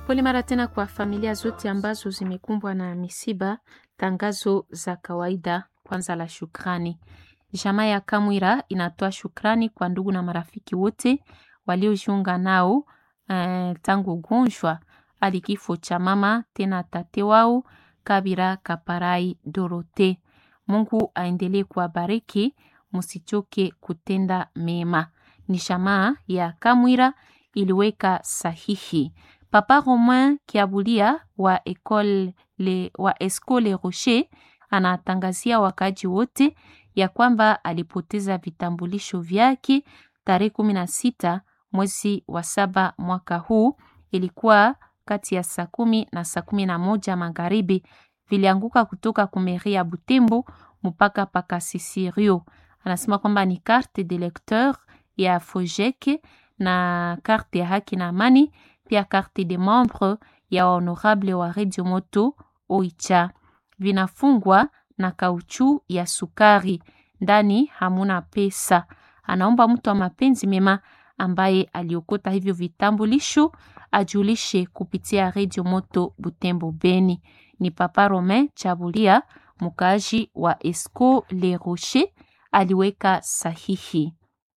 Pole mara tena kwa familia zote ambazo zimekumbwa na misiba. Tangazo za kawaida kwanza la shukrani. Jamaa ya Kamwira inatoa shukrani kwa ndugu na marafiki wote waliojiunga nao eh, tangu ugonjwa hadi kifo cha mama tena tate wao Kabira Kaparai Dorote. Mungu aendelee kuwabariki, msichoke kutenda mema. Ni jamaa ya Kamwira iliweka sahihi. Papa Romain Kiabulia wa Ecole le, wa Escole Rocher anatangazia wakaji wote ya kwamba alipoteza vitambulisho vyake tarehe kumi na sita mwezi wa saba mwaka huu, ilikuwa kati ya saa kumi na saa kumi na moja magharibi. Vilianguka kutoka kumeri ya Butembo mpaka paka Sisirio. Anasema kwamba ni carte de lecteur ya Fojeke na carte ya haki na amani, pia carte de membre ya honorable wa Radio Moto Oicha. Vinafungwa na kauchu ya sukari, ndani hamuna pesa. Anaomba mtu wa mapenzi mema ambaye aliokota hivyo vitambulisho ajulishe kupitia Radio Moto Butembo Beni. Ni Papa Romain Chabulia, mkaaji wa Esco Le Rocher, aliweka sahihi.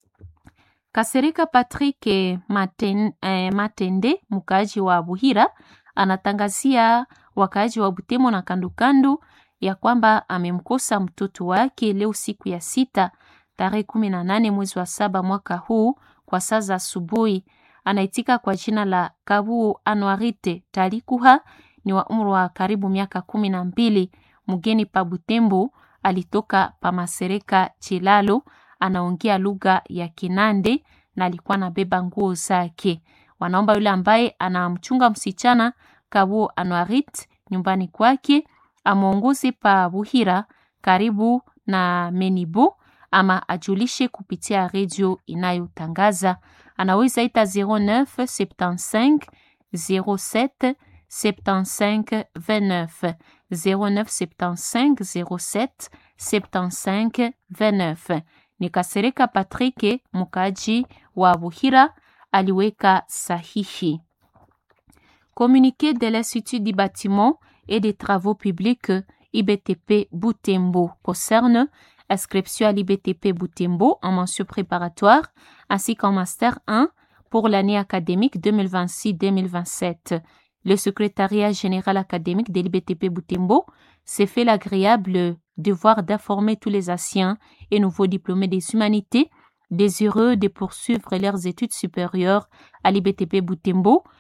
Kasereka Patrick Maten, eh, Matende mkaaji wa Buhira anatangazia wakaaji wa Butembo na kandukandu ya kwamba amemkosa mtoto wake leo siku ya sita tarehe kumi na nane mwezi wa saba mwaka huu kwa saa za asubuhi. Anaitika kwa jina la Kabu Anuarite Talikuha, ni wa umri wa karibu miaka kumi na mbili, mgeni pa Butembo, alitoka pa Masereka Chilalo, anaongea lugha ya Kinande na alikuwa anabeba nguo zake. Wanaomba yule ambaye anamchunga msichana Kabu Anuarit nyumbani kwake amwongoze pa Buhira karibu na Menibo ama ajulishe kupitia redio inayotangaza. Anaweza ita 0975 07 75 29 0975 07 75 29. Ni Kasereka Patrick mukaji wa Buhira aliweka sahihi. Communiqué de l'Institut du bâtiment et des travaux publics IBTP Boutembo concerne inscription à l'IBTP Boutembo en mention préparatoire ainsi qu'en master 1 pour l'année académique 2026-2027. Le secrétariat général académique de l'IBTP Boutembo s'est fait l'agréable devoir d'informer tous les anciens et nouveaux diplômés des humanités désireux de poursuivre leurs études supérieures à l'IBTP Boutembo